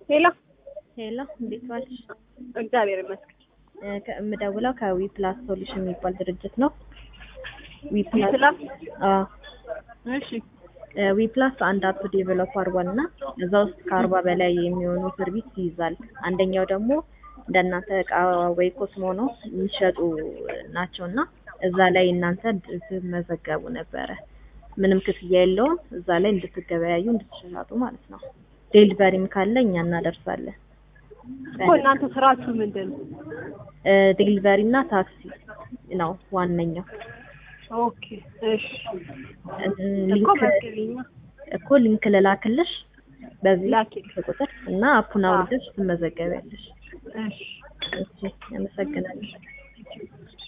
ሄሎ ሄሎ እንዴት ዋልሽ? እግዚአብሔር ይመስገን። እ ከ- የምደውለው ከዊ ፕላስ ሶሉሽን የሚባል ድርጅት ነው። ዊ ፕላስ ፕላስ አዎ እሺ እ ዊ ፕላስ አንድ አፕ ዴቨሎፕ አድርጓል እና እዛ ውስጥ ከአርባ በላይ የሚሆኑ ሰርቪስ ይይዛል። አንደኛው ደግሞ እንደናንተ እቃ ወይ ኮስሞ ነው የሚሸጡ ናቸው እና እዛ ላይ እናንተ እንድትመዘገቡ ነበረ። ምንም ክፍያ የለውም። እዛ ላይ እንድትገበያዩ እንድትሸጡ ማለት ነው። ዴሊቨሪም ካለ እኛ እናደርሳለን። እኮ እናንተ ስራችሁ ምንድን ነው? ዴሊቨሪ እና ታክሲ ነው ዋነኛው። ኦኬ እሺ እኮ ሊንክ መዝግቢኝ እኮ ሊንክ ልላክልሽ በዚህ ላኪልኝ። ቁጥር እና አፑን አውርደሽ ትመዘገቢያለሽ። እሺ እሺ፣ አመሰግናለሁ።